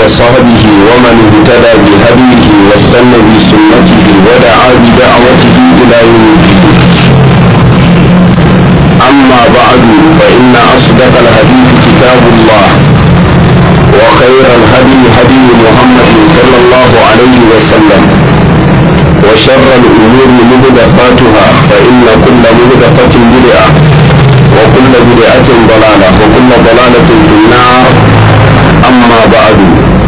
وصحبه ومن اهتدى بهديه واستنى بسنته ودعا بدعوته إلى يوم الدين أما بعد فإن أصدق الحديث كتاب الله وخير الهدي هدي محمد صلى الله عليه وسلم وشر الأمور محدثاتها فإن كل محدثة بدعة وكل بدعة ضلالة وكل ضلالة في النار أما بعد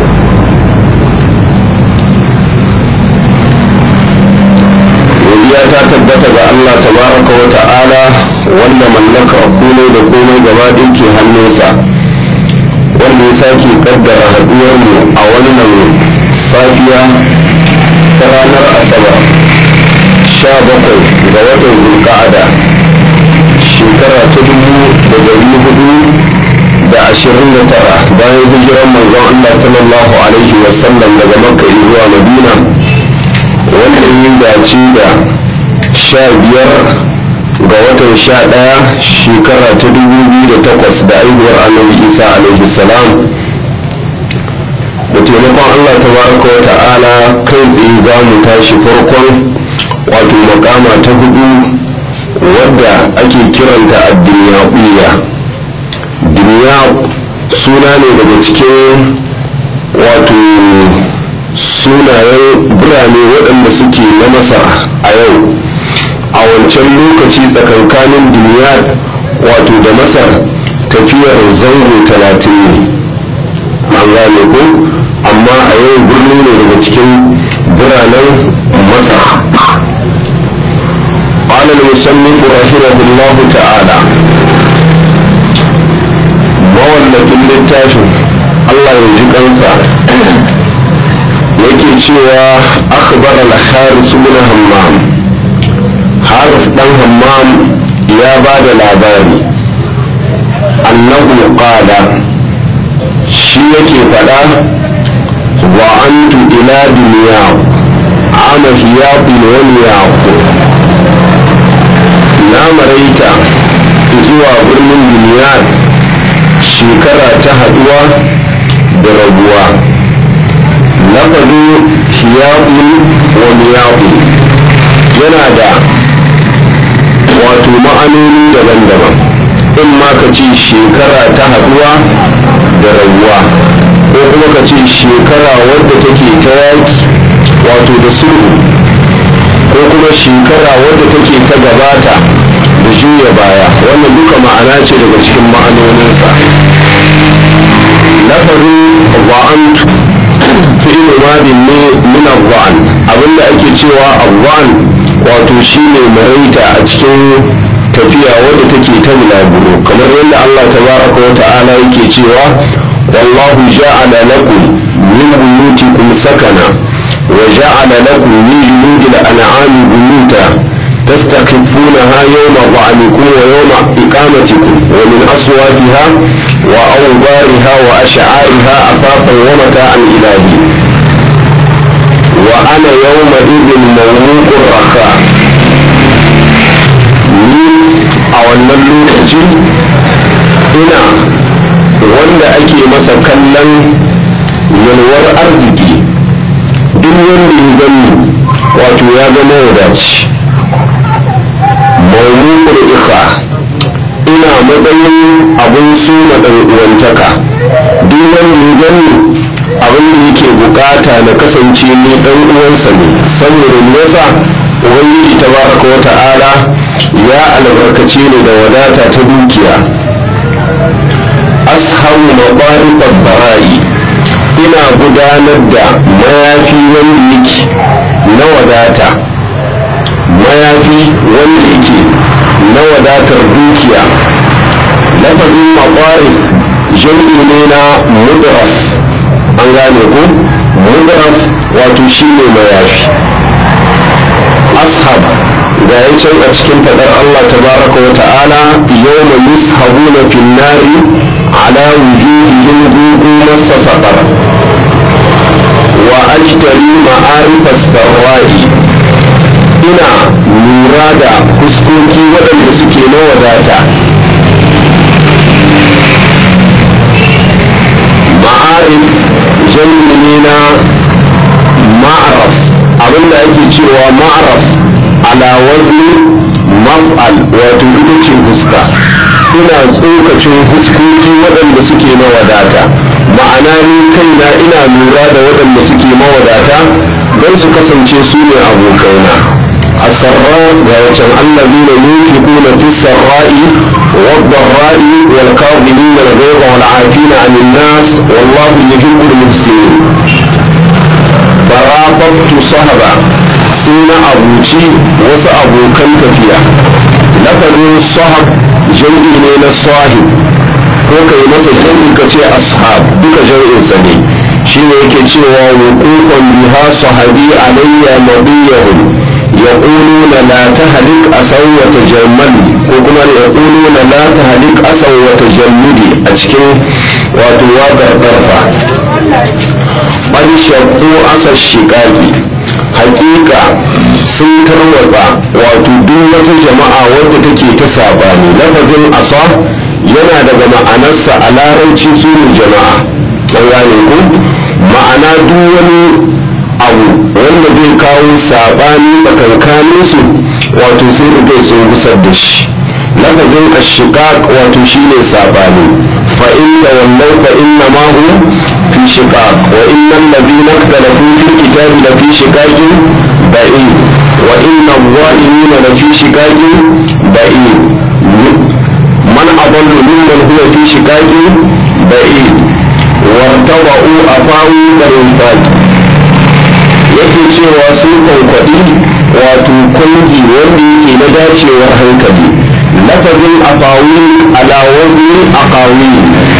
godiya ta tabbata ga Allah tabaraka wa ta'ala wanda mallaka komai da komai gaba ɗaya ke hannunsa wanda ya sake kaddara haɗuwarmu a wannan safiya ta ranar asabar sha bakwai ga watan zulka'ada shekara ta dubu da dari hudu da ashirin da tara bayan hijiran manzon Allah sallallahu alaihi wasallam daga makka zuwa madina wanda ya dace da sha biyar ga watan sha ɗaya shekara ta dubu biyu da takwas da aihuwar annabi isa alaihi salam da taimakon allah tabaraka wa ta'ala kai tsaye za mu tashi farkon wato makama ta hudu wadda ake kiranta a duniya duniya suna ne daga cikin wato sunayen birane waɗanda suke na masar a yau a wancan lokaci tsakankanin duniya wato da masar tafiyar zango talatin ne an gane ko amma a yau birni ne daga cikin biranen masar قال المصنف رحمه الله تعالى mawallafin littafin Allah ya ji kansa yake cewa akhbar al-haris ibn hammam haris dan hammam ya ba da labari annahu qala shi yake fada wa antu ila dunya ana hiyaqin wa niyaq na maraita zuwa birnin duniya shekara ta haduwa da rabuwa lafazin hiyaƙun wa miyaƙun yana da wato ma'anoni daban-daban in ma ka ce shekara ta haduwa da rabuwa ko kuma ka ce shekara wadda take ta yaƙi wato da sulhu ko kuma shekara wadda take ta gabata da juya baya wannan duka ma'ana ce daga cikin ma'anoninsa lafazin wa'antu fi'il madin ne min abuwan abinda ake cewa abuwan wato shine maraita a cikin tafiya wadda take ta bulaguro kamar yadda Allah tabaraka wa ta'ala yake cewa wallahu ja'ala lakum min buyutikum sakana wa ja'ala lakum min junudil an'ami buyuta تستخفونها يوم ظعنكم ويوم إقامتكم ومن أصواتها وأوبارها وأشعارها أثاثا ومتاعا إلى حين وأنا يومئذ موموق الرخاء a wannan lokaci ina wanda ake masa kallon yalwar arziki duk wanda ya gani wato ya zama wadaci mawmukul ikha ina matsayin abin suna ɗan uwantaka duk wanda ya gani abin da yake bukata na kasance ni ɗan uwansa ne saboda me yasa ubangiji tabaraka wa ta'ala ya albarkace ni da wadata ta dukiya ashabu mabariqat bara'i ina gudanar da mayafi wanda yake na wadata mayafi wanda yake na wadatar dukiya lafazin maɓari jam'i ne na mudraf an gane ko mudraf wato shi ne mayafi ashab ga ya can a cikin faɗar Allah tabaraka wa ta'ala yawma yushabuna fin nari ala wujuhihim dhuqu massa saqar wa ajtari ma'arifa sarra'i ina lura da fuskoki waɗanda suke na wadata ma'arif jam'i abinda ake cewa ma'araf ala wazni maf'al wato ita ce fuska ina tsokacin fuskoki waɗanda suke mawadata ma'ana ni kaina ina lura da waɗanda suke mawadata don su kasance su ne abokaina السراء ويتم الذين ينفقون في السراء والضراء والكاظمين الغيظ والعافين عن الناس والله يحب المحسنين فرافقت صهبا سين أبوتي وس أبو كنتفيا لفظ الصهب جمعي من الصاحب ko kai masa jami'i ka ce ashab duka jami'in sa ne shi ne yake cewa wukufan biha sahabi alayya nabiyahum يقولون لا تهلك أسو وتجملي وكما يقولون لا تهلك أسو وتجملي أشكي وتوابع طرفا قد شقوا أسى الشقاقي حقيقة sun tarwatsa wato duk wata jama'a wadda take ta sabani lafazin asa yana daga ma'anarsa a larabci su jama'a an gane ku ma'ana duk wani abu wanda zai kawo sabani tsakankanin su wato sai da kai sun gusar da shi lafazin ashiqaq wato shine sabani fa inna wallau fa inna ma hu fi shiqaq wa innal ladina ikhtalafu fil kitabi la fi shiqaqin ba'id wa inna adh-dhalimina la fi shiqaqin ba'id man adallu mimman huwa fi shiqaqin ba'id wartaba'u afawu bil yake cewa sun kwankwaɗi wato kwangi wanda yake na dacewar hankali lafazin afawi ala wazni aqawi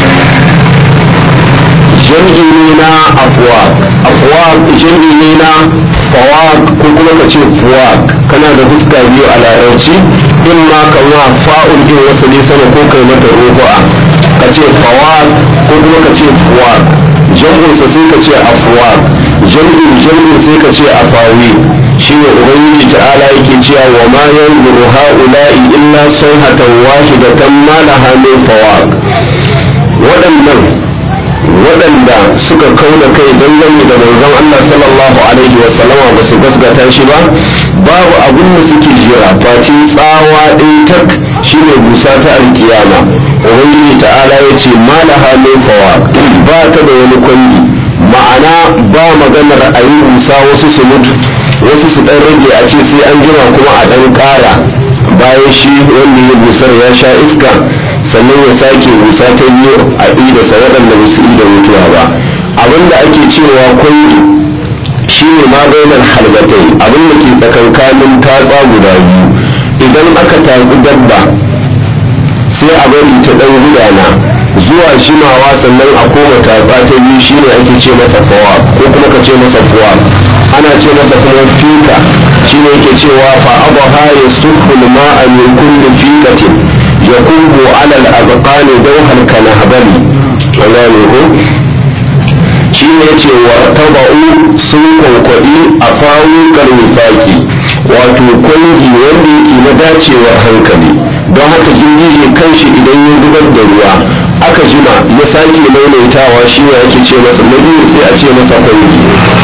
jam'i ne na afwaq afwaq jam'i ne na fawaq ko kuma ka ce fuwaq kana da fuska biyu a larabci in ma kama fa'ul din wasali sama ko kai mata rufu'a ka ce fawaq ko kuma ka ce fuwaq jam'insa sai ka ce afwaq jam'in jam'in sai ka ce afawi shi ne ubangiji ta'ala yake cewa wa ma yanzuru ha'ula'i illa sayhatan wahidatan ma laha min fawaq waɗannan waɗanda suka kauna kai dangane da manzon Allah sallallahu alaihi wa sallama ba su gasgata shi ba babu abin da suke jira face tsawa ɗin tak shine busa ta alkiyama ubangiji ta'ala ya ce ma laha min fawaq ba ta da wani kwangi ma'ana ba maganar a yi busa wasu su mutu wasu su ɗan rage a ce sai an jima kuma a ɗan ƙara bayan shi wanda ya busar ya sha iska sannan ya sake busa ta biyu a idasa waɗanda ba su da mutuwa ba abinda ake cewa kwangi shi ne ma bainar halbatai abin da ke tsakankanin tatsa guda biyu idan aka tatsi dabba sai a bari ta ɗan gudana zuwa jimawa sannan a koma tatsa ta biyu shine ake ce masa fawa ko kuma ka ce masa fuwa ana ce masa kuma fika shine yake cewa fa abaha yasuful ma'a min kulli fikatin yakubu ala al-abqani dawhal kanahbali wala ne ko shine yace wa taba'u sun kwankwaɗi a fawukan nifaki wato kwangi wanda yake na dacewar hankali don haka girgije kanshi idan ya zubar da ruwa aka jima ya sake maimaitawa shi ne ake ce masa na biyu sai a ce masa kwangi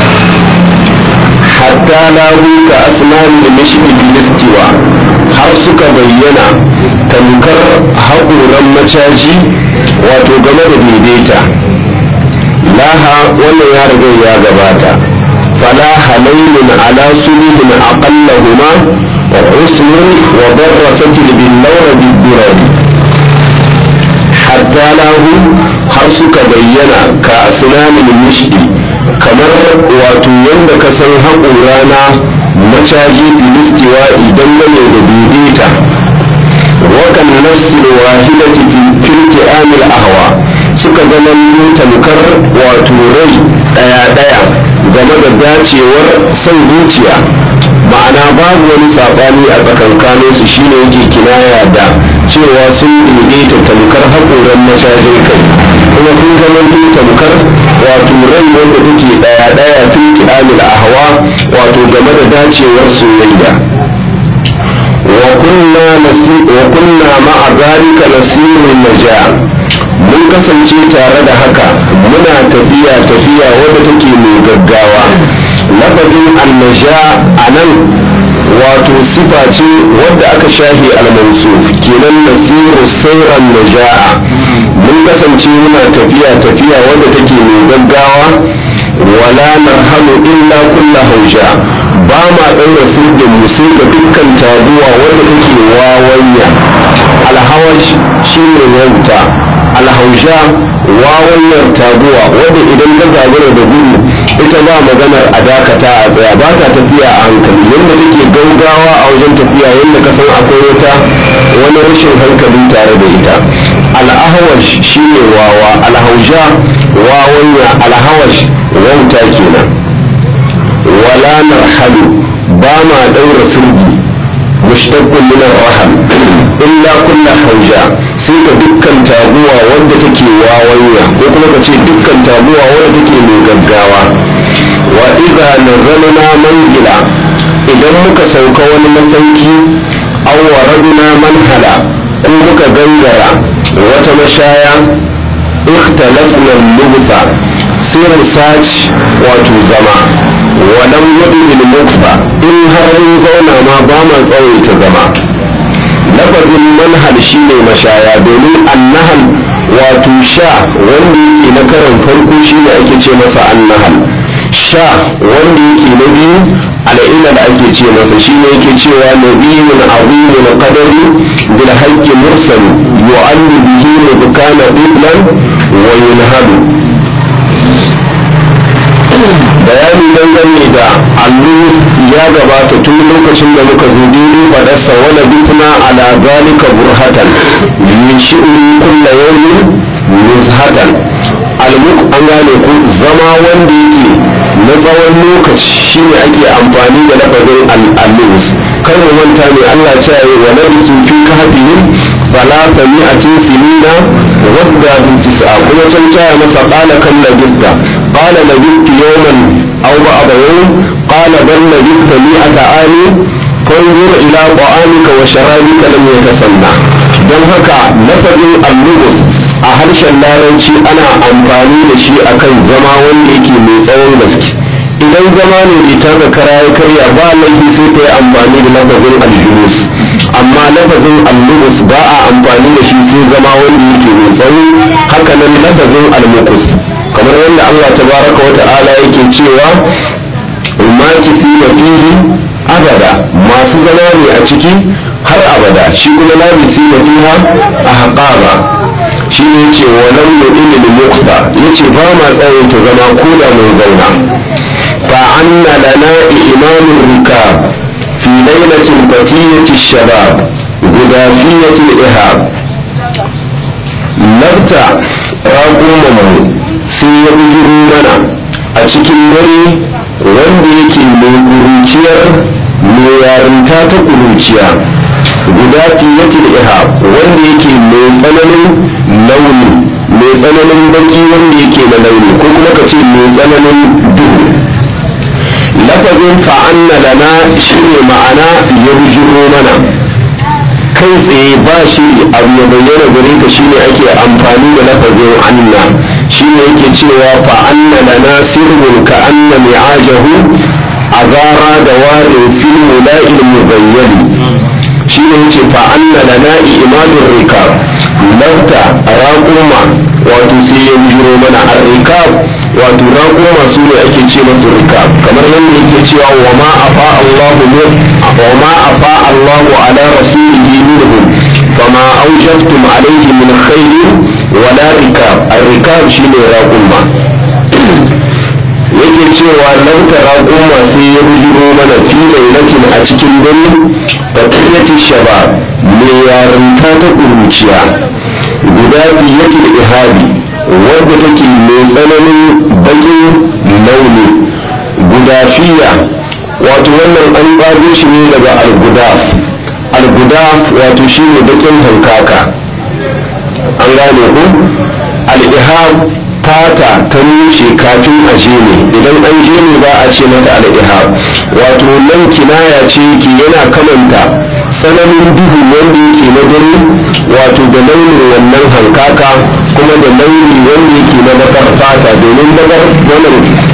hatta lahu ka asnani da mishki filistiwa har suka bayyana tamkar haƙoran macaji wato game da daidaita laha wannan ya riga ya gabata fala halailun ala sulhin aqallahuma wa husnun wa darrasatil bil lawra bid durari hatta lahu har suka bayyana ka asnanin mishki kamar wato yadda ka san haƙora na macaji filistiwa idan gane da daidaita wakan nasir wahidati filti amil ahwa suka zama tamkar wato rai ɗaya-ɗaya game da dacewar son zuciya ma'ana babu wani saɓani a tsakankanin su shine yake kinaya da cewa sun daidaita tamkar haƙoran mashajin kai kuma sun zama tamkar wato rai wanda take ɗaya-ɗaya tun kiɗamil ahwa wato game da dacewar soyayya wa kunna ma'a zalika nasirun naja mun kasance tare da haka muna tafiya tafiya wadda take mai gaggawa lafazin annaja a nan wato sifa ce wadda aka shafe almansuf kenan nasiru sauran naja'a mun kasance muna tafiya tafiya wadda take mai gaggawa wala narhamu illa kulla hausha ba ma ɗaura sirgin mu sai ga dukkan taguwa wadda take wawanya alhawash shine wauta alhausha wawanyar taguwa wadda idan ta zagara da gudu ita ba maganar a dakata a tsaya ba ta tafiya a hankali yadda take gaugawa a wajen tafiya yadda ka san akwai wata wani rashin hankali tare da ita al'ahawash shine wawa alhausha wawanya alhawash wauta kenan wala narhalu ba ma daura sirgi mushtaqqun min ar-raham illa kullu hauja sai ka dukkan taguwa wanda take wawanya ko kuma ka ce dukkan taguwa wanda take mai gaggawa wa idza nazalna manzila idan muka sauka wani masauki aw waradna manhala ko muka gangara wata mashaya ikhtalafna al-lubsa sai mu saci wato zama walam yadu bil mukfa in har mun zauna ma ba ma tsawaita zama lafazin manhal shine mashaya domin annahal wato sha wanda yake na karan farko shine ake ce masa annahal sha wanda yake na biyu al'ilal ake ce masa shine yake cewa nabiyyun azimun qadari bil haqqi mursal yu'allu bihi mudkana iblan wa yunhadu bayani dangane da allu ya gabata tun lokacin da muka zo daidai fadarsa wala bitna ala zalika burhatan min shi'ri kulla yawmin nuzhatan almuk an gane ku zama wanda yake na tsawon lokaci shine ake amfani da lafazin al'allus kar mu manta ne Allah ce yi wa labisu fi kahfihim salasa mi'atin sinina wasda bin tis'a kuma can caya masa qala kan labista qala labistu yawman aw ba'da yawm qala bal labistu mi'ata ani fanzur ila ta'amika wa sharabika lam yatasanna don haka lafazin allus a harshen larabci ana amfani da shi akan zama wanda yake mai tsawon gaske idan zama ne bai taka kara ya karya ba laifi sai ta yi amfani da lafazin aljulus amma lafazin allubus ba a amfani da shi sai zama wanda yake mai tsawo haka nan lafazin almukus kamar yadda Allah tabaraka wa ta'ala yake cewa ummati fi fihi abada masu zama ne a ciki har abada shi kuma labisi na fiha a haƙaba shi ne ce walan mu'min lil muqta yace ba ma tsawaita zama ko da mun zauna fa anna lana imanur rikab fi lailatin batiyati shabab gudafiyati ihab labta raƙuman mu sai ya bujiro mana a cikin dare wanda yake mai kuruciyar mai yarinta ta kuruciya guda fiyatul ihab wanda yake mai tsananin launi mai tsananin baki wanda yake na launi ko kuma ka ce mai tsananin duhu lafazin fa'anna lana shine ma'ana ya bujiro mana kai tsaye ba shi abu ya bayyana gare ka shine ake amfani da lafazin anna shine yake cewa fa'anna lana sirrun ka anna mi'ajahu azara da warin fil mula'il mubayyani shi ne yace fa anna lana imanur rikab lafta raquma wato sai ya jiro mana ar-rikab wato raquma su ne ake ce masu rikab kamar yadda yake cewa wa ma afa Allahu min wa ma afa Allahu ala rasulihi minhum fama awjabtum alayhi min khairin wala rikab ar-rikab shine raquma yake cewa lauta raƙuma sai ya bujiro mana fi lailatin a cikin dare fatiyati shabab mai yarinta ta ƙuruciya guda biyatil ihabi wadda take mai tsananin baƙin launi gudafiya wato wannan an ƙago shi ne daga algudaf algudaf wato shi ne baƙin hankaka an gane ku al-ihab fata ta nushe kafin a je ne idan an je ne ba a ce mata al-ihab wato nan kinaya ce ki yana kamanta tsananin duhu wanda yake na dare wato da launin wannan hankaka kuma da launi wanda yake na bakar fata domin bakar wannan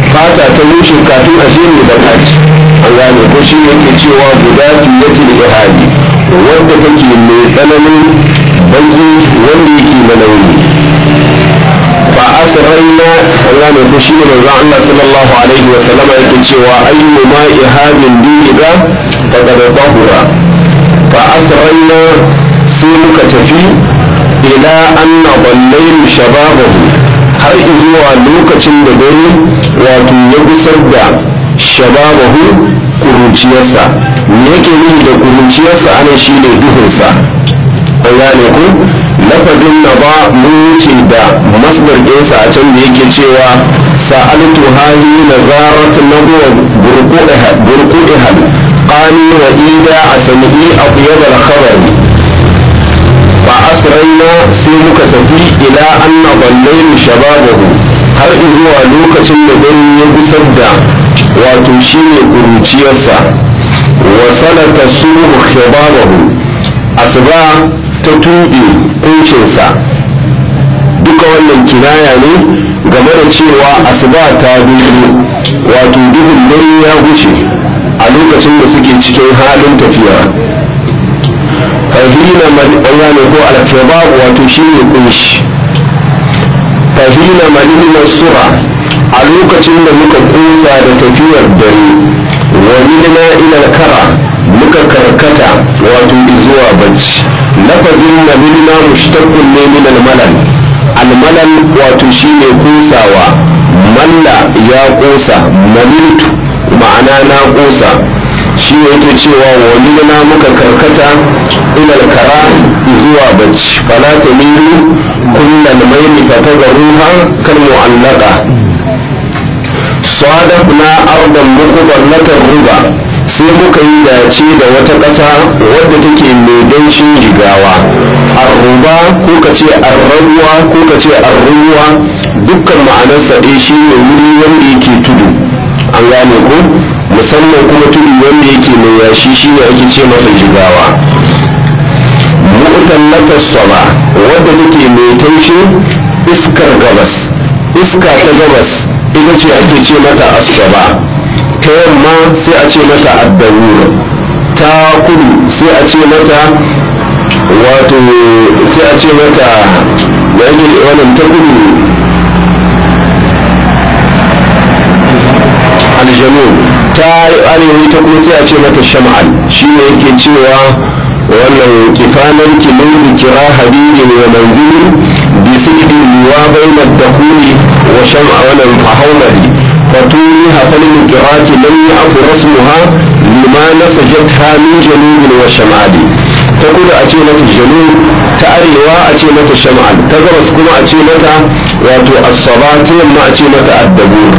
fata ta mushe kafin a je mai baka ce an gane ko shi yake cewa guda fiyatil ihadi wadda take mai tsananin baki wanda yake na launi fa asrarna an gane ko shi ne manzon Allah sallallahu alaihi wa sallama yake cewa ayyu ma ihadin diniga faqad tahura fa asrarna sai muka tafi ila anna ballayru shababahu har zuwa lokacin da dare wato ya gusar da shababahu kuruciyarsa me yake nufi da kuruciyarsa ana shi ne duhunsa an gane ku lafazin na ba mun wuce da masdar ɗinsa a can da yake cewa sa'altu hali na zarat na buwa burkuɗihal qani wa ida a sami'i abyad al-khabari fa asraina sai muka tafi ila anna ballainu shababahu har zuwa lokacin da dare ya gusar da wato shine kuruciyarsa wa salata subu khibabahu asuba ta tuɓe kuncinsa duka wannan kinaya ne game da cewa asuba ta duhu wato duhun dare ya gushe a lokacin da suke cikin halin tafiya fahina ne ko al wato shine kunshi fahina malin sura a lokacin da muka kusa da tafiyar dare wa milna ila kara muka karkata wato zuwa bacci lafazin nabilna mushtaqun ne min al-malal al-malal wato shine kusawa malla ya kusa maliltu ma'ana na kusa shi ne yake cewa wani na muka karkata ilal kara zuwa bacci fala ta milu kullal maili fata ga ruha kan mu'allaka sadafna ardan mukuballatar ruba sai muka yi dace da wata ƙasa wadda take mai danshin jigawa arruba ko ka ce arrabuwa ko ka ce arruwa dukkan ma'anarsa ɗaya shi ne wuri wanda yake tudu an gane ko musamman kuma tudu wanda yake mai yashi shi ne ake ce masa jigawa mu'tallatar saba wadda take mai taushe iskar gabas iska ta gabas ita ce ake ce mata asaba ta yamma sai a ce mata addawur ta kudu sai a ce mata wato sai a ce mata da yake wannan ta kudu aljanu ta arewa ta kuma sai a ce mata sham'al shi ne yake cewa wannan kifanan kilin kira habibi ne manzili bi sikdi liwa bayna dakuli wa sham'a wannan fahaumari faturi hafal kirati lam ya'fu rasmuha lima nasajatha min janubin wa shamali ta kudu a ce mata janub ta arewa a ce mata sham'al ta gabas kuma a ce mata wato as-saba ta yamma a ce mata ad-dabur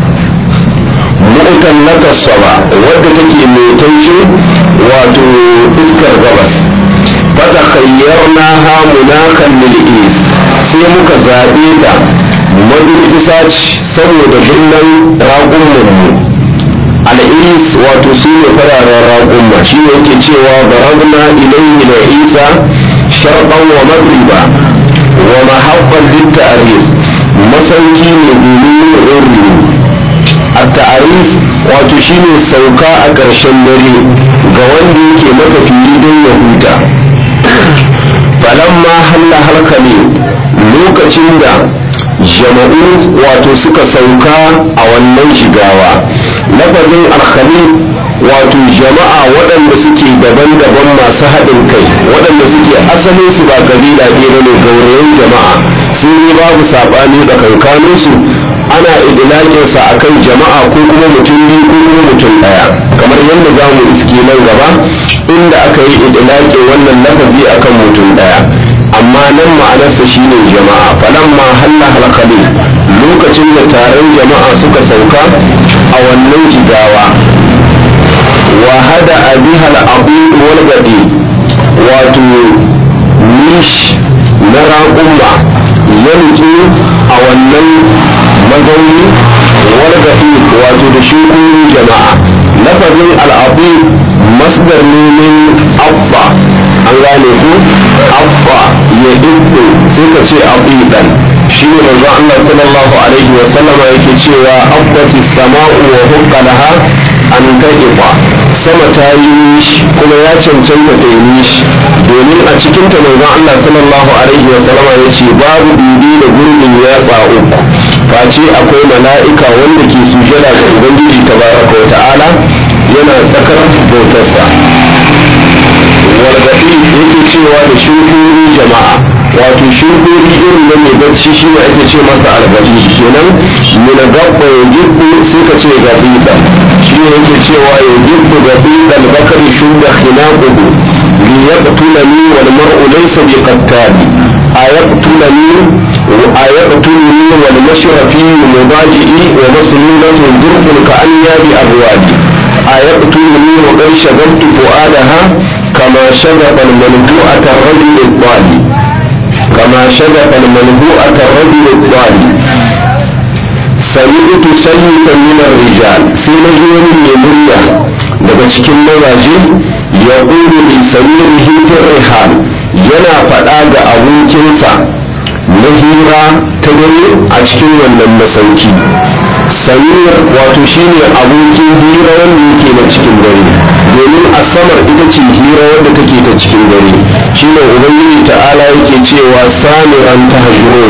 mu'tallata saba wadda take mai taushe wato iskar gabas fata khayyarna ha munakan lil is sai muka zaɓe ta madur isa ce saboda birnin raƙumman mu al'is wato su ne fararen raƙumma shi ne yake cewa barabna ilayhi da isa sharqan wa magriba wa mahabban littaris masauki ne domin yin التعريف wato shine sauka a ƙarshen dare ga wanda yake matafiyi don ya huta falamma halla halkali lokacin da jama'u wato suka sauka a wannan shigawa lafazin alkhali wato jama'a waɗanda suke daban-daban masu haɗin kai waɗanda suke asalin su ba kabila ɗaya ne gaurayen jama'a sun yi babu saɓani da kankaninsu ana idilakinsa a kan jama'a ko kuma mutum biyu ko kuma mutum ɗaya kamar yadda za mu iske nan gaba inda aka yi idilakin wannan lafazi a kan mutum ɗaya amma nan ma'anarsa shine jama'a falan ma halla halkali lokacin da taron jama'a suka sauka a wannan jigawa wa hada abihal abu wal gadi wato nish na raƙumma ya a wannan mazauni wargaɗi wato da shugaban jama'a lafazin al'abu masdar ne min abba an gane ku abba ya ibbo sai ka ce abu dan shi ne manzon Allah sallallahu alaihi wa sallama yake cewa abbati sama'u wa hukka laha an taqifa sama ta yi nishi kuma ya cancanta ta yi nishi domin a cikin ta manzon Allah sallallahu alaihi wa sallama yace babu bibi da gurbin yatsa uku face akwai mala'ika wanda ke sujada ga ubangiji tabaraka wa ta'ala yana tsakar bautarsa wargaɗi yake cewa da shirkuri jama'a wato shirkuri irin na mai bacci shi ne ake ce masa algaɗi kenan mina gabba ya gibbu sai ka ce gaɓiɗa shi ne yake cewa ya gibbu gaɓiɗa albakari shugaba khinaquhu li yaqtulani wal mar'u laysa bi qattali ayaqtulani ayaqtulani wal mashrafi mubaji'i wa maslulatu durqul ka anyabi abwadi ayaqtulani wa qad shagabtu fuadaha كما شغف المنبوءة الرجل الضالي كما شغف المنبوءة الرجل الضالي سمعت سيدا من الرجال في مجنون يمريا daga cikin mazaje ya ƙulu li samir hifin rihal yana faɗa ga abokinsa na hira ta dare a cikin wannan masauki samir wato shine abokin hira wanda yake na cikin dare domin asamar ita ce hira wadda take ta cikin dare shine ubangiji ta'ala yake cewa samiran ta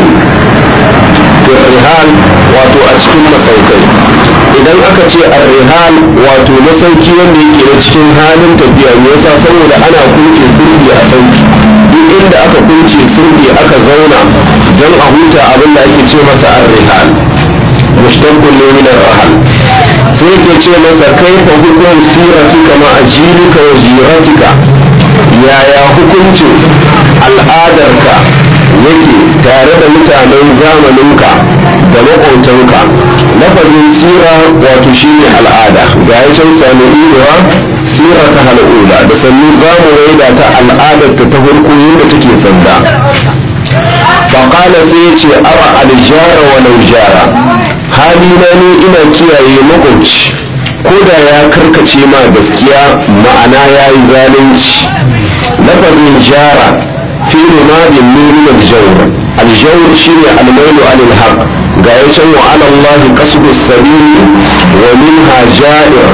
rihal wato a cikin masaukai idan aka ce rihal wato masauki wanda yake na cikin halin tafiya me yasa saboda ana kunce sirri a sauki duk inda aka kunce sirri aka zauna don a huta abin da ake ce masa rihal mushtaqun ne min rahal sai ke ce masa kaifa hukum siratika ma ajilika wa ziratika yaya hukuncin al'adarka yake tare da mutanen zamaninka da maƙotanka lafazin sira wato shine al'ada ga ya can sami idowa sira ta hal'ula da sannu za mu raida ta al'adarta ta farko yadda take sanda faƙala sai ya ce ara aljara wa laujara halina ne ina kiyaye makwabci ko da ya karkace ma gaskiya ma'ana ya yi zalunci lafazin jara fi rumadin nuni aljawr aljawr shine almailu anil haq ga ya can wa ala Allah qasdu sabili wa minha ja'ir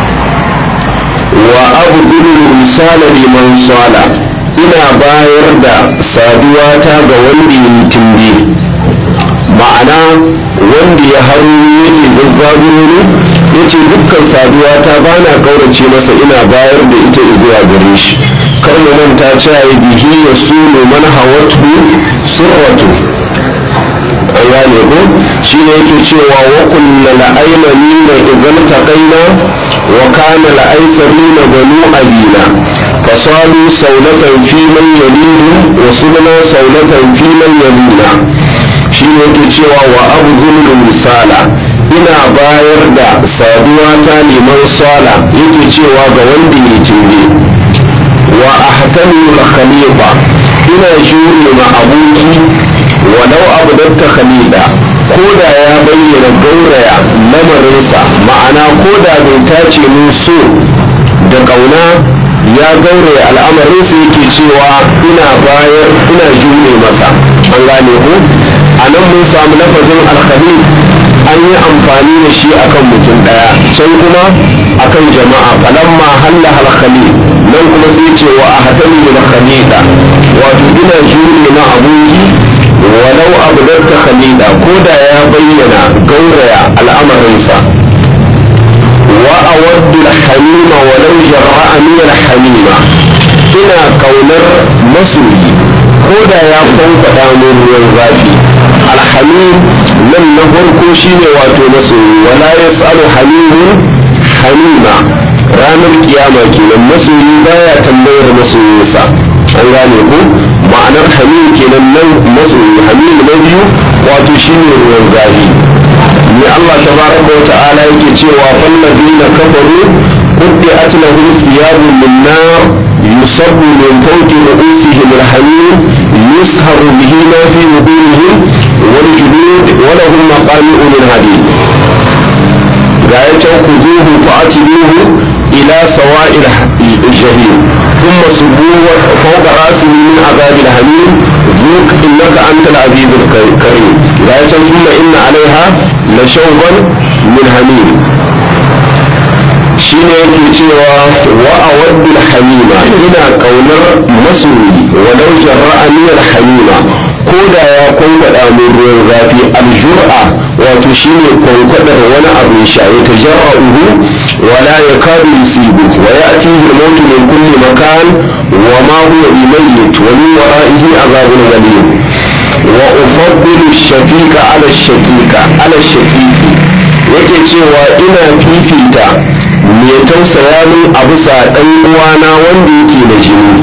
wa abdul risala liman sala ina bayar da saduwa ta ga wanda yi timbi ma'ana wanda ya haru yake zazzaburo ne ya ce dukkan saduwa ta ba na kaurace masa ina bayar da ita zuwa gare shi kar mu manta cewa bihi ya sunu man hawatu surratu an gane ko shi ne yake cewa wa kullu la'aymani na idan taqaina wa kana la'aysarina banu abina fasalu saulatan fi man yalidu wa subna saulatan fi man yalina shi ne yake cewa wa abu zulun misala ina bayar da saduwa ta neman sala yake cewa ga wanda ya cinye wa ahtamilu khalifa ina jure ma aboki walau abdatta khalida ko da ya bayyana gauraya lamarinsa ma'ana ko da bai tace min so da kauna ya gauraya al'amarinsa yake cewa ina bayar ina jure masa an gane ko a nan mun samu lafazin alkhalid an yi amfani da shi akan mutum daya can kuma akan jama'a falamma halla alkhalid nan kuma sai ce wa ahtami da khalida wato ina jure na aboki walau abdatta khalida ko da ya bayyana gauraya al'amarinsa wa awaddu al-hamima walau jarra'a min al-hamima ina kaunar masoyi ko da ya kwankwada min ruwan zafi alhamim nan na farko shine wato masoyi wala yas'alu hamimun hamima ranar kiyama kenan masoyi baya tambayar masoyinsa an gane ku ma'anar hamim kenan nan masoyi hamim na biyu wato shine ruwan zafi ne Allah tabaraka wa ta'ala yake cewa fallazina kafaru قطعت لهم ثياب من نار يصب من فوق رؤوسهم الحميم يسهر به ما في وجوههم والجلود ولهم مقامع من حديد غاية خذوه فأتبوه إلى سواء الجحيم ثم صبوه فوق رأسه من عذاب الحميم ذوق إنك أنت العزيز الكريم ga ya san kuma inna alaiha la shawban min hamim shine yake cewa wa awaddul hamima ina kaunar masoyi walau jarra'ani al hamima ko da ya kwankwada min ruwan zafi aljur'a wato shine kwankwadar wani abu ya sha ya tajarra'uhu wala yakadu yusibu wa ya'tihi al-maut min kulli makan wa ma huwa bimayyit wa min wara'ihi azabun ghalib wa ufaddilu ash-shafiqa ala ash-shaqiqa ala ash-shaqiqi yake cewa ina fifita mai tausaya min a bisa ɗan uwana wanda yake da jini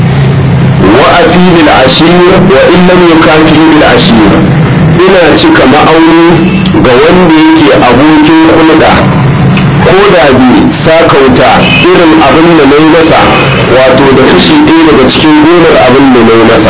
wa afi bil ashir wa in lam yukafi bil ashir ina cika ma'auni ga wanda yake abokin hulɗa ko da bi sakauta irin abin da na yi masa wato da kashi ɗaya daga cikin gonar abin da na yi masa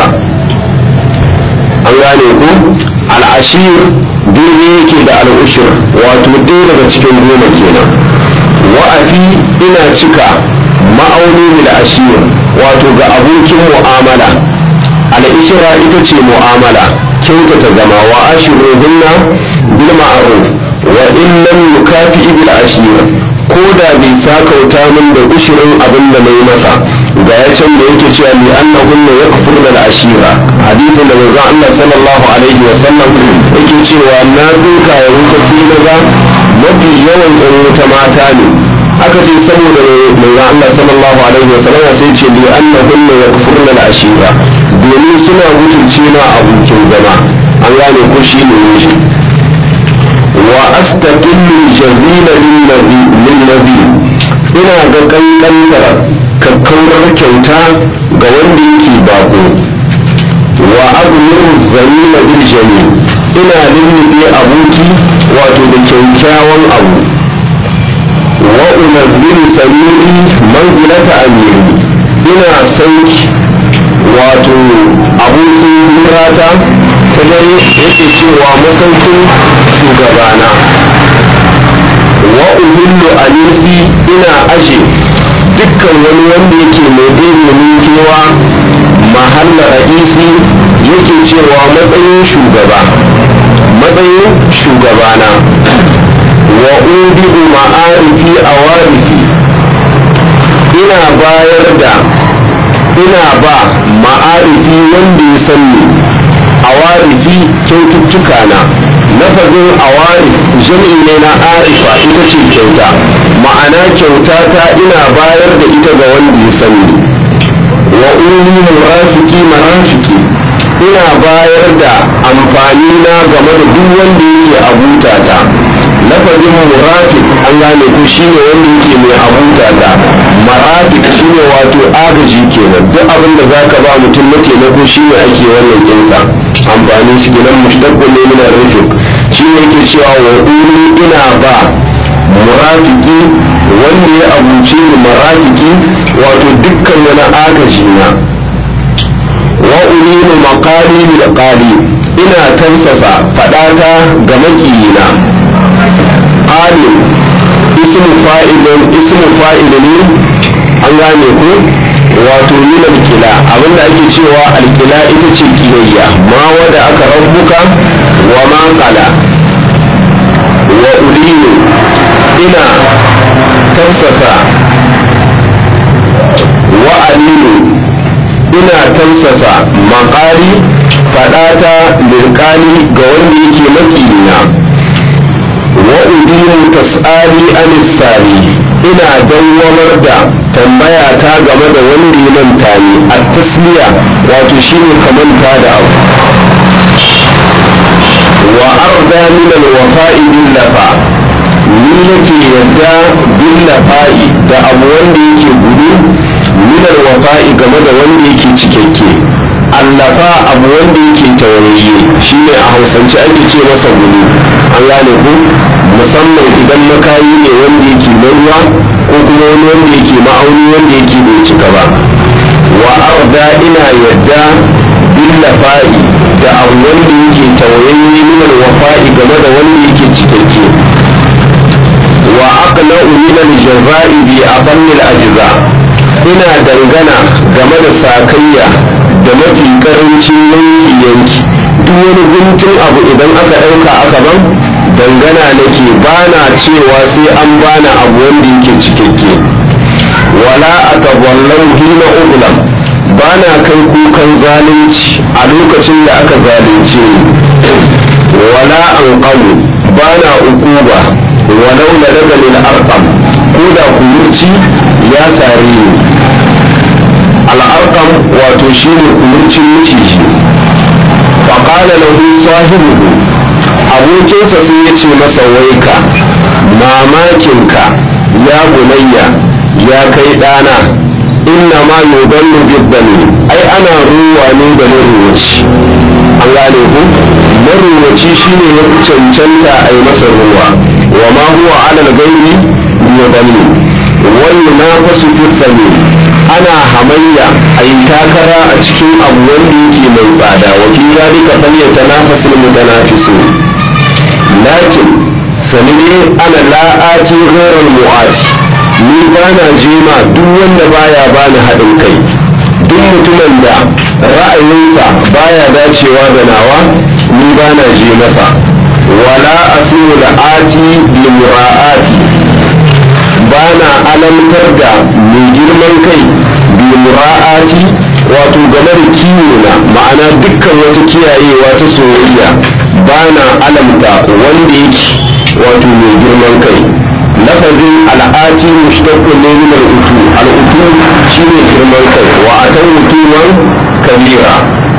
an gane ku al'ashir daidai yake da al'ushir wato ɗaya daga cikin goma kenan wa'afi ina cika ma'auni bil ashir wato ga abokin mu'amala al'ishira ita ce mu'amala kyautata zama wa ashiruhunna bil ma'ruf wa in lam yukafi bil ashir ko da bai sakauta min da ushirin abin da nayi masa ga ya can da yake cewa li annahunna yakfurna al ashira hadisin da manzon Allah sallallahu alaihi wa sallam yake cewa na tsinka ya wuta sai na mafi yawan ɗan wuta mata ne aka ce saboda manzo Allah sallallahu alaihi wa sallam sai ce li annahunna yakfurna al-ashira domin suna mutunce na abokin zama an gane ko shi ne miji wa astaqillu jazila lillazi ina ga kankantar kakkaurar kyauta ga wanda yake bako wa abnuru zamila bil jamil ina lullube aboki wato da kyaukyawan abu wa unazzilu samiri manzilata amiri ina sauki wato abokin hirata ta dai yake cewa masaukin shugabana wa uhillu alisi ina aje dukkan wani wanda yake mai ɗaya kewa mahalla ra'isi yake cewa matsayin shugaba matsayin shugabana wa ubi'u ma'arifi a warifi ina bayar da ina ba ma'arifi wanda ya sanni a warifi kyaututtuka na lafazin a warif jami'i ne na arifa ita ce kyauta ma'ana kyauta ta ina bayar da ita ga wanda ya sanni wa uli murafiki marafiki ina bayar da amfani na game da duk wanda yake abutata lafazin murafik an gane ko shine wanda yake mai abutata marafik shine wato agaji kenan duk abin da zaka ba mutum na taimako shine ake wannan kinsa amfani shi kenan mushtaqqun ne min ar-rifq shine yake cewa wa uli ina ba murafiki wanda ya abuce ni marafiki wato dukkan wani agaji na wa ulinu maqali bil qali ina tansasa fadata ga makiyina qali ismu fa'ilun ismu fa'ilun an gane ko wato min alkila abinda ake cewa alkila ita ce kiyayya ma wada aka rabbuka wa ma qala wa ulinu ina tansasa wa alinu ina tausasa makari fadata lirkani ga wanda yake makiyina wa udinu tas'ali anisari ina dawwamar da tambaya ta game da wanda ya manta ni a tasliya wato shine kamanta da abu wa arda min alwafa'i bil lafa ni nake yadda bil lafa'i da abu wanda yake gudu minal wafa'i game da wanda yake cikakke allafa abu wanda yake taurayye shine a hausance ake ce masa gudu an gane ku musamman idan makayi ne wanda yake na ruwa ko kuma wani wanda yake ma'auni wanda yake bai cika ba wa arda ina yadda billafa'i da abu wanda yake taurayye minal wafa'i game da wanda yake cikakke wa aqna'u minal jaza'i bi aqallil ajza' ina dangana game da sakayya da mafi karancin yanki yanki duk wani guntun abu idan aka ɗauka aka ban dangana nake ba na cewa sai an bani abu wanda yake cikakke wala a taballan hina ugulam ba na kai kukan zalunci a lokacin da aka zalunce ni wala an ƙamu ba na ukuba walau na daga lil arqam ko da kumurci ya sare ni al'arqam wato shine kumurcin miciji faƙala lahu sahibuhu abokinsa sai ya ce masa waika mamakinka ya bunayya ya kai ɗana inna ma yuballu biddani ai ana ruwa ne da maruwaci an gane ku maruwaci shine ya fi cancanta a yi masa ruwa wa ma huwa alal gairi yuballi wani na fasu fi ana hamayya a yi takara a cikin abu wanda yake mai tsada wa fi zalika falyata nafasul mutanafisu lakin sanide ana la'ati ghairal mu'ati ni bana jima duk wanda baya bani haɗin kai duk mutumin da ra'ayinsa baya dacewa da nawa ni bana je masa wala asiru la'ati bi mura'ati bana alamtar da mai girman kai bi mura'ati wato game da kiwo na ma'ana dukkan wata kiyayewa ta soyayya bana alamta wanda yake wato mai girman kai lafazin al'ati mushtaqqun ne min al'utu al'utu shine girman kai wa atan mutuman kabira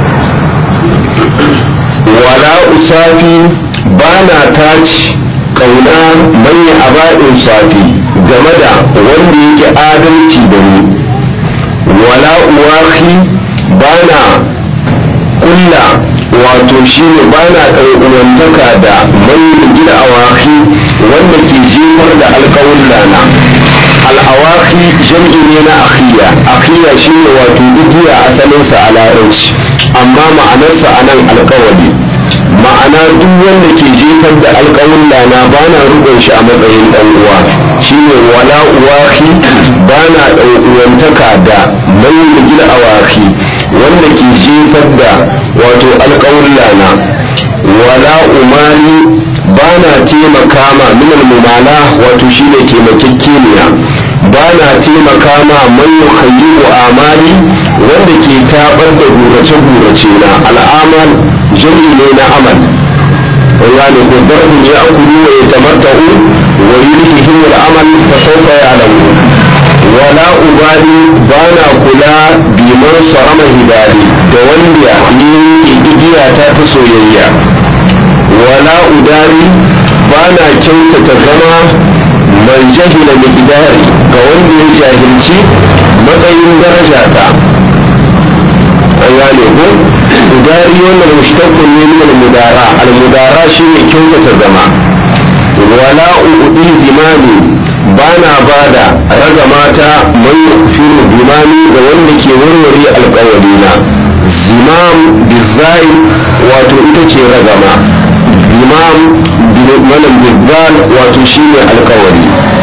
wala usafi bana taci kauna manya aba'in safi game da wanda yake adalci da ni wala uwahi bana kulla wato shine bana ɗau'uwantaka da mai gida awaki wanda ke jefar da alƙawulla na al'awaki jam'i ne na akhiya akhiya shine wato igiya asalinsa a larabci amma ma'anarsa a nan alƙawari ma'ana duk wanda ke jefar da alƙawulla na bana rukun shi a matsayin ɗan uwa shine wala uwaki bana ɗau'uwantaka da mai gida awaki wanda ke jefar da wato alƙawulla na wala umali ba na taimaka ma minal mumala wato shi ne taimakekeniya ba na taimaka ma man yukhayyibu amali wanda ke tabar da gurace-gurace na al'amal jami'i ne na amal yani ko darbin ya akulu wa yatamatta'u wa yulhihim al'amal fa sawfa ya'lamu wala ubali ba na kula biman sarama hidari da wanda ni igiya ta ta soyayya wala udari ba na kyautata zama man jahila miqdari ga wanda ya jahilci matsayin daraja ta an gane ko udari wannan mushtaqqun ne min al-mudara al-mudara shine kyautata zama wala uudi zimani ba na bada raga mata man yufiru bimani ga wanda ke warware alƙawarina zimam bizai wato ita ce ragama imam malam bizzal wato shine alkawari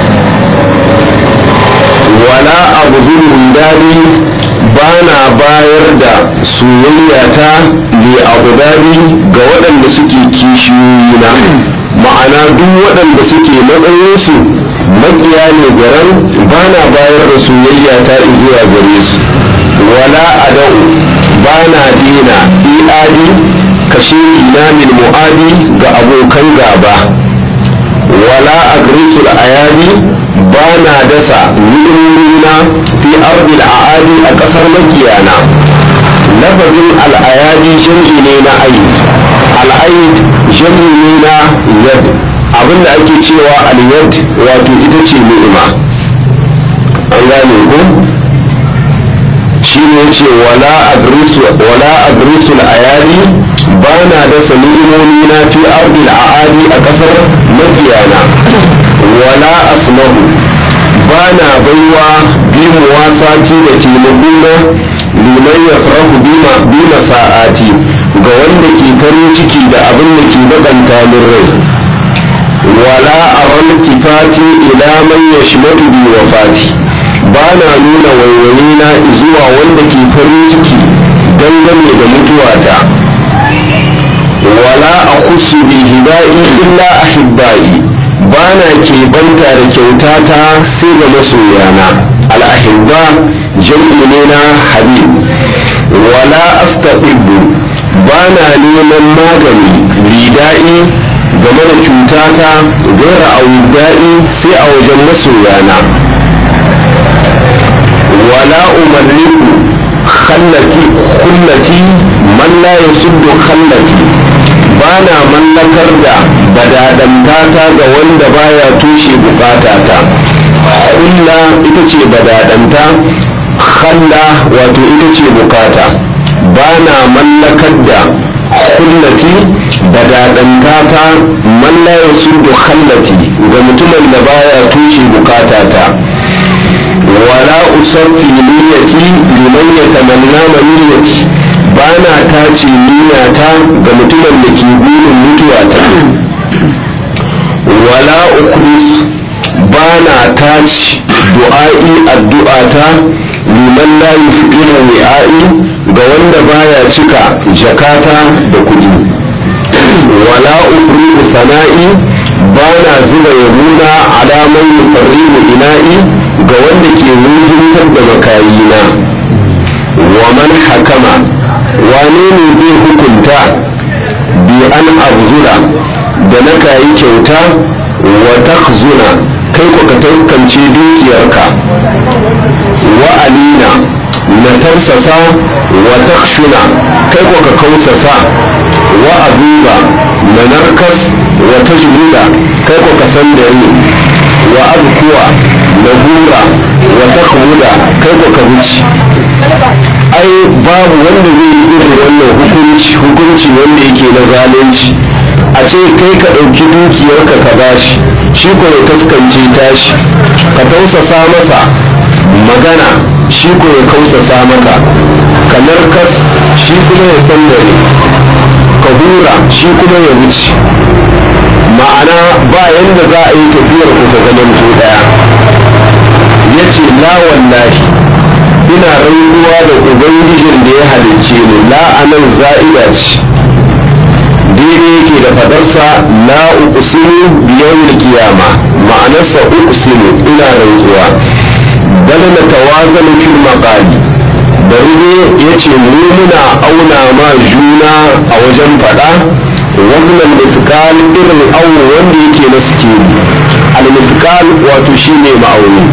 wala abu zulun dadi ba na bayar da soyayyata li abu dadi ga waɗanda suke kishiyoyina ma'ana duk waɗanda suke matsayinsu makiya ne garan ba na bayar da soyayyata zuwa gare su wala adau ba na dina i'adi kashe ina min mu'adi ga abokan gaba wala agrisul ayadi ba na dasa ni'imina fi ardil a'adi a ƙasar makiyana lafazin al'ayadi jam'i ne na aid al'aid jam'i ne na yad abinda ake cewa al-yad wato ita ce ni'ima an gane ko shi ne ce wala agrisul ayadi ba na dasa ni'imomi na fi ardil a'adi a ƙasar makiyana wala asmahu ba na baiwa bi muwasati da taimakona liman ya farahu bima sa'ati ga wanda ke farin ciki da abin da ke bakanta min rai wala a tifati ila man yashmatu bi wafati ba na nuna waiwaye na zuwa wanda ke farin ciki dangane da mutuwata wala a kusu bi hida'i illa ahibba'i ba na keɓanta da kyautata sai ga masoyana al'ahibba jam'i ne na habib wala astaqibbu ba na neman magani lida'i game da cutata gaira auda'i sai a wajen masoyana wala umarniku khallati kullati man la yasuddu khallati ba na mallakar da badadantata ga wanda baya tushe bukatata kulla ita ce badadanta khalla wato ita ce bukata ba na mallakar da kullati badadantata man la yasuddu khallati ga mutumin da baya tushe bukatata wala usaffi niyyati liman yatamanna maniyati ba na tace niyyata ga mutumin da ke burin mutuwata wala ukhlis ba na tace du'a'i addu'ata liman la yufqiru wi'a'i ga wanda baya cika jakata da kuɗi wala ufridu sana'i ba na zuba yabuna alaman yufarrimu ina'i ga wanda ke wujintar da makayina wa man hakama wane ne zai hukunta bi an abzura da na kayi kyauta wa takzuna kai ku ka taskance dukiyarka wa alina na tarsasa wa takshuna kai ku ka kausasa wa azuba na narkas wa tajmuda kai ku ka sandare wa abkuwa na hura wa takhmuda kai ku ka wuce ai babu wanda zai yi irin wannan hukunci hukunci wanda yake na zalunci a ce kai ka ɗauki dukiyarka ka bashi shi ko ya taskance tashi ka tausasa masa magana shi ko ya kausasa maka ka narkas shi kuma ya sandare ka hura shi kuma ya wuce ma'ana ba yanda za a yi tafiyar ku ta zaman to daya ya ce la wallahi ina rantsuwa da ubangijin da ya halicce ni la'anan za'ida ce daidai yake da fadarsa la uqsimu bi yawmil qiyama ma'anarsa uqsimu ina rantsuwa bal na tawazanu fil maqali bari ne yace mu muna auna ma juna a wajen fada wannan mithqal irin awo wanda yake na sikeli al mithqal wato shine ma'auni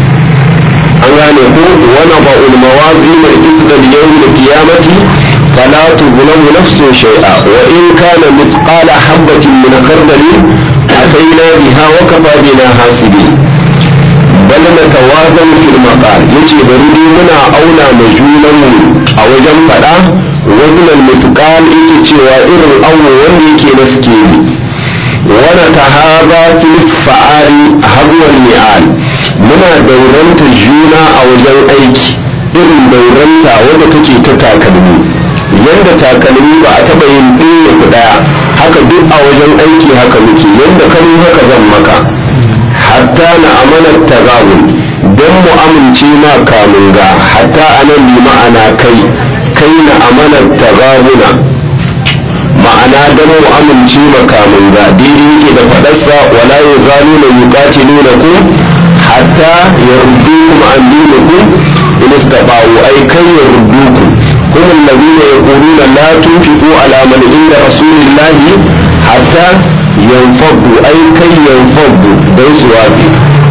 an gane ko wani ba'ul mawazin al-isra li yawm al-qiyamati fala tuzlamu nafsun shay'a wa in kana mithqala habatin min khardali atayna biha wa kafa bina hasibin bal natawazan fil maqal yace bari dai muna auna ma junan mu a wajen fada waznan mithqal yake cewa irin awo wanda yake na sikeli wani tahaba fil fa'ali habwal mi'al muna dauranta juna a wajen aiki irin dauranta wadda take ta takalmi yadda takalmi ba a taɓa yin ɗaya ku ɗaya haka duk a wajen aiki haka muke yadda kan haka zan maka hatta na amanar tagabun don mu amince ma kamun ga hatta anan bi ma'ana kai kai na amanar tagabuna ma'ana don mu amince ma kamun ga daidai yake da faɗarsa wala ya zalu na yuqatiluna ku hatta yardukum an dinikum in istaba'u ay kai yardukum هم الذين يقولون لا تنفقوا على من عند رسول الله حتى ينفضوا أي كي ينفضوا دون سوابي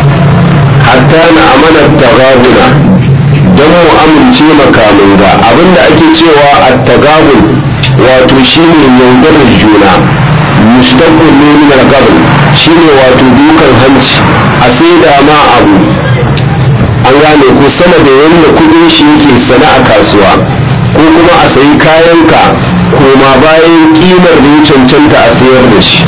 حتى نأمن التغابن don mu amince makamin ga abinda ake cewa attagabun wato shine yaudarar juna mustaqbal ne min al-qabl shine wato dukan hanci a sai da ma abu an gane ko sama da yanda kudin shi yake sana a kasuwa ko kuma a sayi kayanka koma bayan kimar da ya cancanta a sayar da shi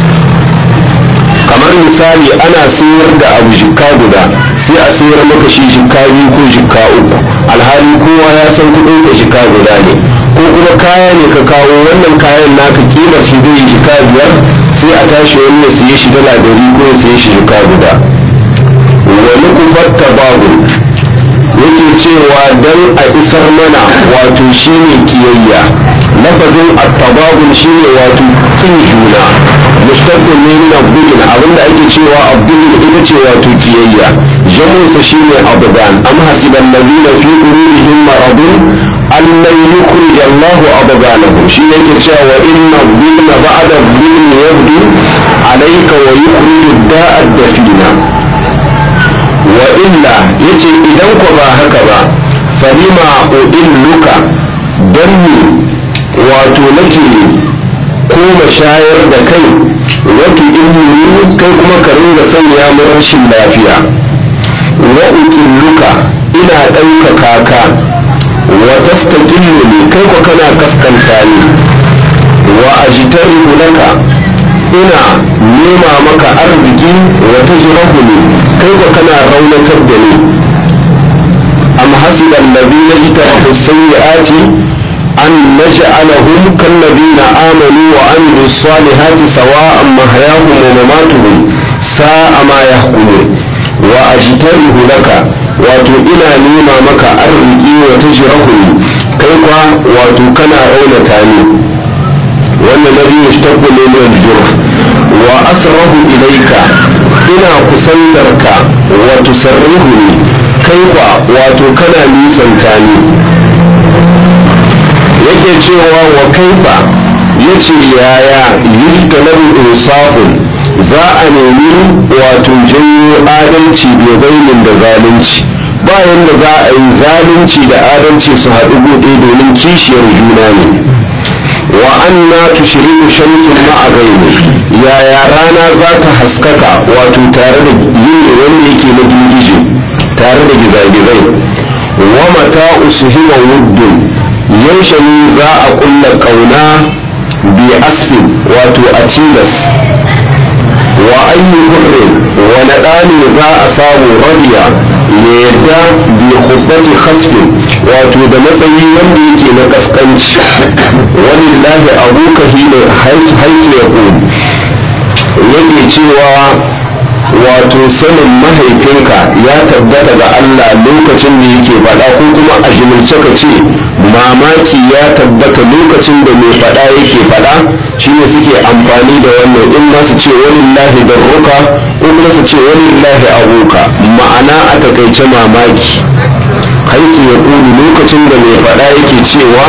kamar misali ana sayar da abu jikka guda sai a sayar maka shi jikka biyu ko jikka uku alhali kowa ya san kudin ka jikka guda ne ko kuma kaya ne ka kawo wannan kayan naka kimar shi zai jikka biyar sai a tashi wani ya siye shi dala dari ko ya siye shi jikka guda wani kufar babu yake cewa dan a isar mana wato shine kiyayya lafazin at-tababun shine wato kin juna mustaqqil ne min abdin abinda ake cewa abdin ita ce wato kiyayya jamusa shine abdan am hasiban ladina fi qulubihim maradun an lan yukhrij Allah abdanahum shi yake cewa wa inna dhilma ba'da dhilmi yabdu alayka wa yukhrij da'a dafina wa illa yace idan ko ba haka ba falima udilluka dan ni wato nake koma shayar da kai wato ilmi kai kuma ka ringa sanya mu rashin lafiya wa ukilluka ina ɗaukaka ka wa tastaqillu kai ko kana kaskanta ni wa ajtarihu laka ina nema maka arziki wa tajrahu ni kai ko kana raunatar da ni am hasiba alladhina ijtarahu sayyi'ati an naj'alahum kalladhina amanu wa amilu salihati sawa'an mahyahum wa mamatuhum sa'a ma yahkumun wa ajtarihu laka wato ina nema maka arziki wa tajrahu ni kai kwa wato kana raunata ni wannan nabi yashtaqu min al-jurh wa asrahu ilayka ina kusantarka wa tusarrihuni kai kwa wato kana nisanta ni yake cewa wa kaifa yace yaya yustalabu insafun za a nemi wato janyo adalci bai bainin da zalunci bayan da za a yi zalunci da adalci su haɗu buɗe domin kishiyar juna ne wa anna tushriku shamsun ma'a ghairi yaya rana za ta haskaka wato tare da yin wanda yake na girgije tare da gizagizai wa mata usuhima wuddun yaushe ne za a kulla kauna bi asfin wato a tilas wa ayyu hurrin wani ɗani za a samu radiya ya yadda bi khubbati khasfin wato da matsayi wanda yake na kaskanci walillahi abuka hina haisu ya yake cewa wato sanin mahaifinka ya tabbata ga Allah lokacin da yake faɗa ko kuma a jimilce ka ce mamaki ya tabbata lokacin da mai faɗa yake faɗa shine suke amfani da wannan in ma su ce walillahi darruka ko kuma su ce walillahi abuka ma'ana a takaice mamaki haisu ya ƙuri lokacin da mai faɗa yake cewa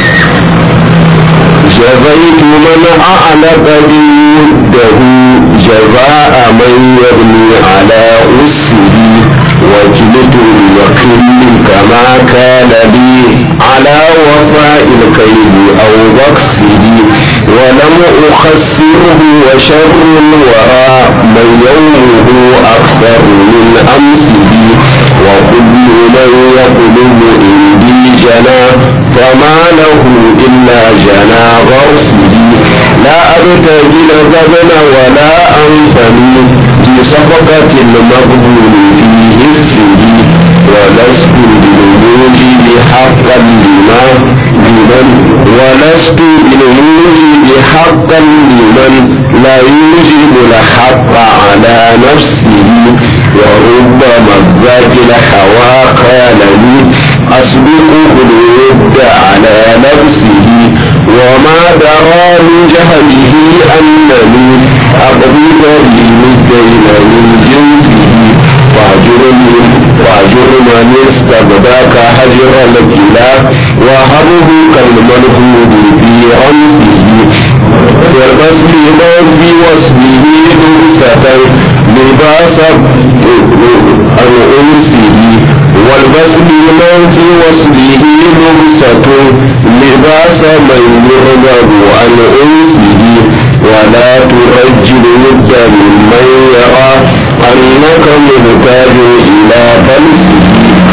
جزيت من أعلق بوده جزاء من يبني على أسه وكلت اليقين كما كان لي على وفاء الكيد أو بكسه ولم أخسره وشر الورى من يومه أكثر من أمسه وكل من يقلب عندي جنا فما له إلا جنا غرسه لا أبتغي الغبن ولا أنفني في صفقة المقبول في هسه ولست بالموجب حقا لما لمن ولست بالموجب حقا لمن لا يوجب الحق على نفسه وربما الذات الحوا قال لي أسبقه الود على نفسه وما درى من جهله أنني أقضي كريم الدين من جنسه واجرني واجر من استبداك هجر الكلا وهبه كالملحود في رمسه والبسم في وصفه لبسة لباس عن أنسه والبسم في وصفه لبسة لباس من يرغب عن أنسه ولا ترجل ود ممن يرى أنك محتاج إلى بلسه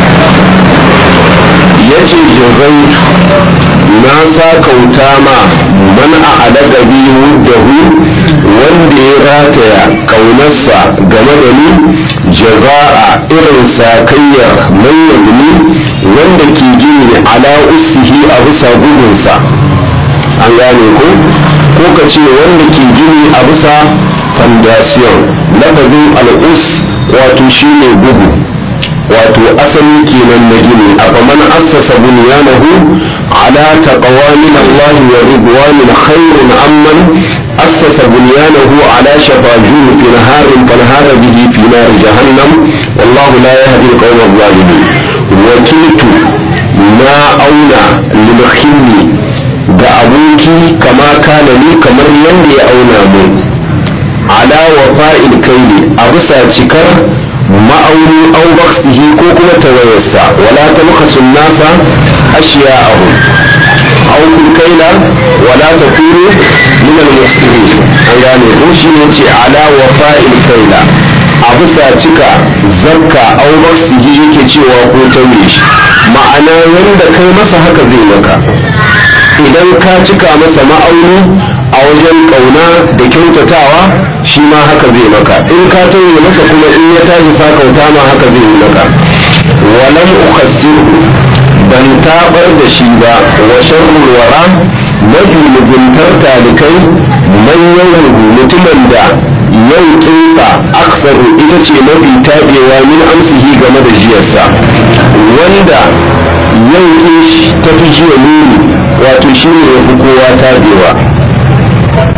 yace jazaitu na sa kauta ma man a alaƙa biyu da hu wanda ya rataya kaunarsa game da ni jaza'a irin sakayyar man yabni wanda ke gini ala usihi a bisa bugunsa an gane ko ko ka ce wanda ke gini a bisa foundation lafazin al'us wato shine bugu wato asali kenan na gini afaman assasa bunyanahu ala taqwa min Allah wa ridwanin khairun amman assasa bunyanahu ala shafa jurufin harin fanhara bihi fi nar jahannam wallahu la yahdi al-qawm adh-dhalimin wakiltu na auna lil ga aboki kama kana ni kamar yadda ya auna mu ala wa fa'il kaili a bisa cikar ma'auni au baksihi ko kuma tawayarsa wala talkhasu nasa ashiya'ahu aw kun kaila wala takunu min al-mufsidin an gane ko shi ne ce ala wa fa'il kaila a bisa cika zakka au baksihi yake cewa ko tauye shi ma'ana yanda kai masa haka zai maka idan ka cika masa ma'auni a wajen kauna da kyautatawa shi ma haka zai maka in ka tauye masa kuma in ya tashi sakauta ma haka zai yi maka walam ukhassiru ban tabar da shi ba wa sharrul wara mafi muguntar talikai manyan mutumin da yau kinsa aksaru ita ce mafi tabewa min amsihi game da jiyarsa wanda yau kin ta fi jiya nuni wato shi ne ya fi kowa tabewa